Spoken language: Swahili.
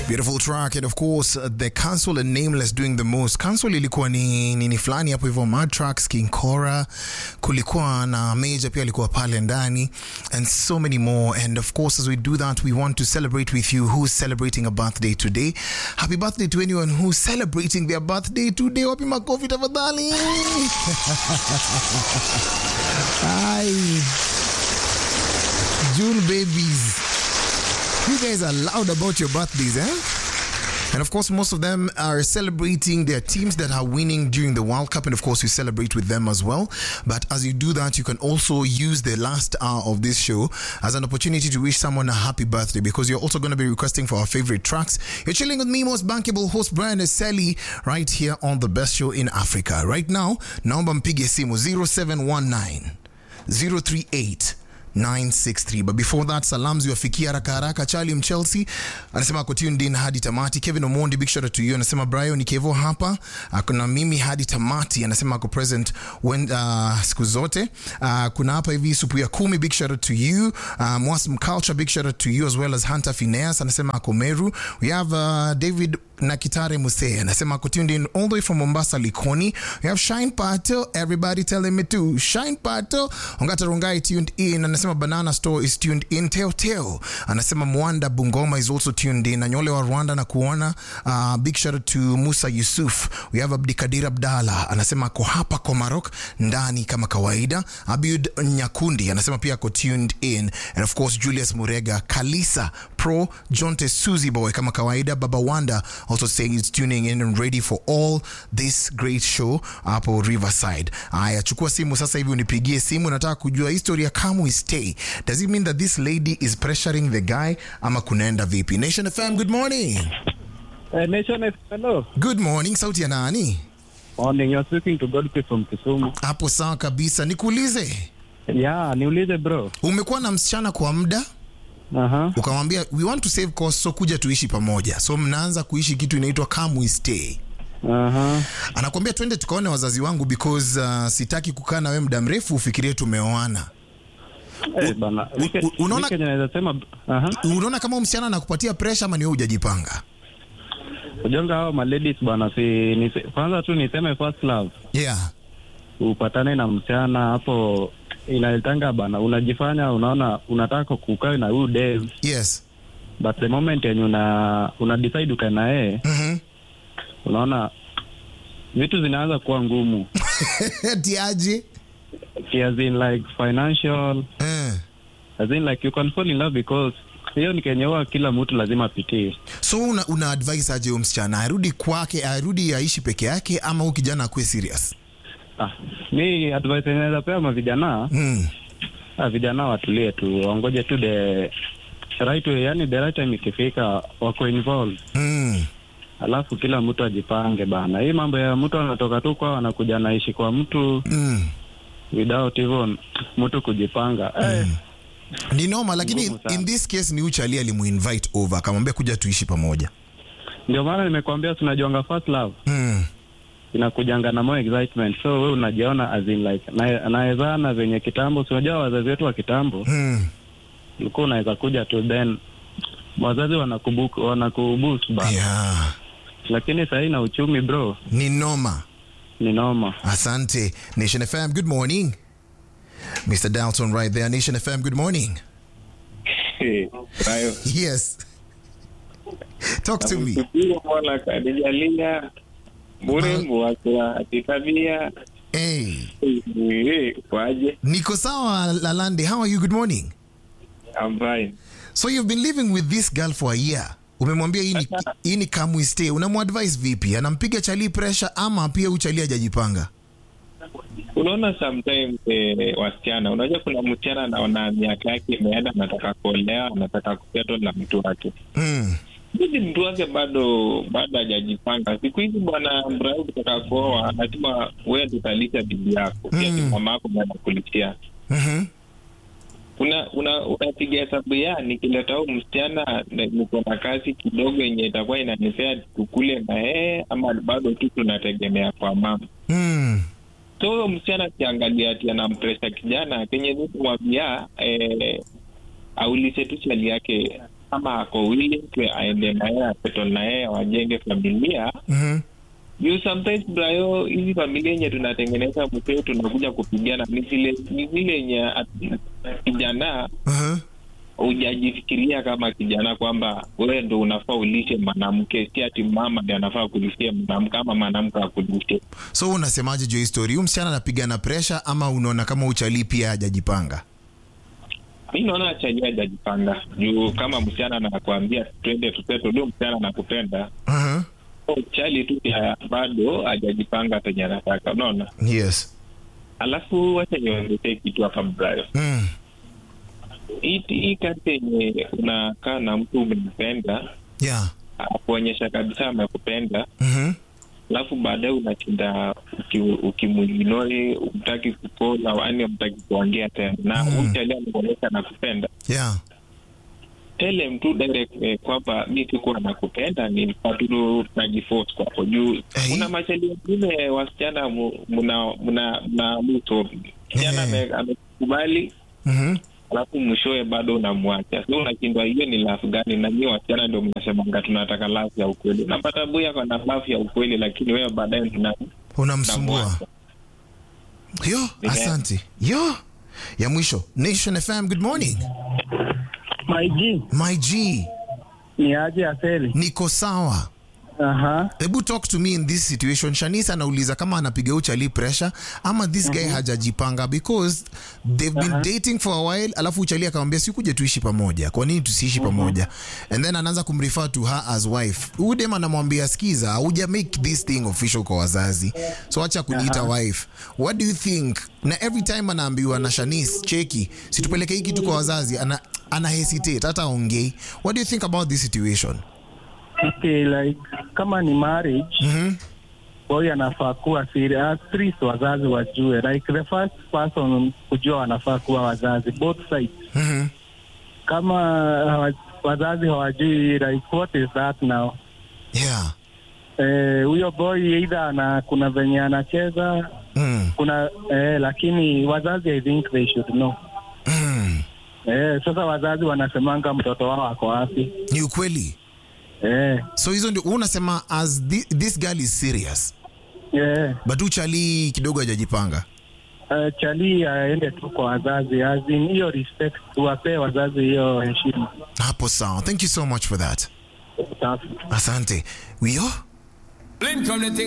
Beautiful track and of course uh, the Council and Nameless doing the most. Council ilikuwa ni nini fulani hapo hivyo Mad Tracks, King Cora, kulikuwa na Major pia alikuwa pale ndani and so many more and of course as we do that we want to celebrate with you who's celebrating a birthday today. Happy birthday to anyone who's celebrating their birthday today. Wapi makofi tafadhali. Hi. June babies. You guys are loud about your birthdays, eh? And of course, most of them are celebrating their teams that are winning during the World Cup. And of course, we celebrate with them as well. But as you do that, you can also use the last hour of this show as an opportunity to wish someone a happy birthday because you're also going to be requesting for our favorite tracks. You're chilling with me, most bankable host Brian Eseli, right here on the best show in Africa. Right now, naomba mpige simu 0719 038 963 but before that salam ziwafikia haraka haraka charlie mchelsea anasema ako tuned in hadi tamati kevin omondi big shout out to you anasema brian ni kevo hapa kuna mimi hadi tamati anasema ako present when, uh, siku zote uh, kuna hapa hivi supu ya kumi big shout out to you uh, mwasm culture big shout out to you as well as hunter phineas anasema ako meru we have uh, david na Kitare Muse anasema ako tuned in all the way from Mombasa Likoni. We have Shine Pato, everybody telling me to Shine Pato. Ongata Rongai tuned in, anasema Banana Store is tuned in. Teo Teo anasema Mwanda Bungoma is also tuned in. Anyole wa Rwanda na kuona. Uh, big shout out to Musa Yusuf. We have Abdikadir Abdalla anasema ako hapa Komarok ndani kama kawaida. Abiud Nyakundi anasema pia ako tuned in, and of course Julius Murega, Kalisa Pro, Jonte Suzy Boy kama kawaida. Baba Wanda also saying it's tuning in and ready for all this great show hapo Riverside. Aya, chukua simu sasa hivi unipigie simu, nataka kujua history ya Come We Stay. Does it mean that this lady is pressuring the guy ama kunaenda vipi? Nation FM, good morning. Uh, Nation F- hello. Good morning, sauti ya nani? Morning, you're speaking to Godfrey from Kisumu. Hapo sawa kabisa. Nikuulize, Yeah, niulize bro. umekuwa na msichana kwa muda Aha. ukamwambia we want to save cost, so kuja tuishi pamoja, so mnaanza kuishi kitu inaitwa Come We Stay. Aha. anakwambia twende tukaone wazazi wangu because uh, sitaki kukaa na wewe muda mrefu ufikirie tumeoana Eh, bana. u- Wike- unaona- wike naweza sema aha. unaona kama huyu msichana anakupatia pressure ama ni wewe hujajipanga Ujonga hao ma ladies bana si nise, kwanza tu niseme first love. yeah Upatane na msichana hapo inaletanga bana unajifanya unaona unataka kukaa na huyu Dave yes but the moment yenye una una decide ukae na yeye mm-hmm. unaona vitu zinaanza kuwa ngumu tiaje as in like financial eh. as in like you can fall in love because hiyo ni kenye huwa kila mtu lazima apitie so una, una advise aje huyu msichana arudi kwake arudi aishi peke yake ama huyu kijana akuwe serious ah, mi advice yenye naweza pea mavijana mm. ah, vijana watulie tu waongoje tu the right way yani the right time ikifika wako involved Mm. alafu kila mtu ajipange bana hii mambo ya mtu anatoka tu kwao anakuja naishi kwa mtu Mm. without even mtu kujipanga eh, ni noma lakini Ngumu sana. in this case ni uchali alimuinvite over akamwambia kuja tuishi pamoja ndio maana nimekuambia tunajuanga first love mm. inakujanga na more excitement so we unajiona as in like na- naezana venye kitambo si unajua wazazi wetu wa kitambo Mm. ulikuwa unaweza kuja tu then wazazi wanakubu- wanakuboost ba yeah lakini sahii na uchumi bro ni noma ni noma Asante. Nation FM, good morning. Mr. Dalton right there. Nation FM, good morning. Hayo. Yes. Talk to me. Namshukuru Mola kanijalia mrembo wake wa kitabia Hey, Eh, kwaje? Niko sawa Lalande. How are you? Good morning. I'm fine. So you've been living with this girl for a year. Umemwambia hii ni hii ni come we stay. Unamuadvise vipi? Anampiga chali pressure ama pia uchali hajajipanga? Unaona sometimes eh, wasichana, unajua kuna msichana anaona miaka yake imeenda, anataka kuolewa, anataka kusettle na mtu wake Mm. hizi mtu wake bado bado hajajipanga. Siku hizi bwana Mbrahi, ukitaka kuoa lazima wewe tutalisha bibi yako, pia Mm. ni mama yako ndiye anakulishia Mhm. una una unapiga hesabu ya nikileta huu msichana na- niko na kazi kidogo yenye itakuwa inanipea tukule na yeye ama bado tu tunategemea kwa mama Mm. so huyo msichana akiangalia ati anampresha kijana kenye nikumwambia eh, aulize tu chali yake kama ako willing to aende na yeye asettle na yeye wajenge familia Mhm. you sometimes brayo hizi familia yenye tunatengeneza msee tunakuja kupigana ni zile ni zile yenye at- kijana Uh-huh. hujajifikiria kama kijana kwamba wewe ndo unafaa ulishe mwanamke si ati mama ndi anafaa kulishia mwanamke ama mwanamke akulishe so unasemaje juu ya hii story huyu msichana anapigana presha ama unaona kama uchali pia hajajipanga mi naona chajia hajajipanga juu kama msichana anakuambia twende tuseto ndio msichana anakupenda uh-huh. so chali tu pia bado hajajipanga penye anataka unaona yes alafu wacha niongezee kitu hapa brayo mm. hii hii kati yenye unakaa na mtu umempenda yeah akuonyesha kabisa amekupenda Mhm. alafu baadaye unashinda ukimuignori umtaki kukola yani umtaki kuongea tena na Mm. mm. uchali amekuonyesha nakupenda yeah tele mtu direct eh, kwamba mi sikuwa nakupenda ni patulu najiforce kwako juu Eh. kuna machali wengine wasichana mu- mna mna mna mto msichana Eh. ame- amekubali Mhm. alafu mwishowe bado unamwacha so unashindwa hiyo ni lafu gani na nyie wasichana ndio mnasemanga tunataka lafu ya ukweli unapata buya kona lafu ya ukweli lakini wewe baadaye tuna unamsumbua unamwacha. yo Yeah. asante yo ya mwisho nation fm good morning My G, my g ni aje Aseli? niko sawa Aha. hebu talk to me in this situation shanis anauliza kama anapiga uchali pressure ama this guy hajajipanga because they've been dating for a while alafu uchali akamwambia sikuje tuishi pamoja kwa nini tusiishi pamoja and then anaanza kumrefer to her as wife huyu dem anamwambia skiza hauja make this thing official kwa wazazi so acha kuniita wife what do you think na every time anaambiwa na shanis cheki situpeleke hii kitu kwa wazazi ana, ana hesitate hata aongei what do you think about this situation Okay, like kama ni marriage, Mhm. boy anafaa kuwa serious. At least wazazi wajue. Like the first person kujua wanafaa kuwa wazazi both sides. Mhm. Kama hawa- wazazi hawajui like what is that now? yeah Eh, huyo boy either ana kuna venye anacheza mm. kuna eh, lakini wazazi I think they should know. Mm. Eh, sasa wazazi wanasemanga mtoto wao ako wapi? ni ukweli Eh, so hizo ndio wewe unasema as thi, this girl is serious eh. but uchali kidogo hajajipanga Uh, chali aende tu kwa wazazi as in hiyo respect tuwapee wazazi hiyo heshima hapo sawa thank you so much for that Safi. asante wio Blink on the thing.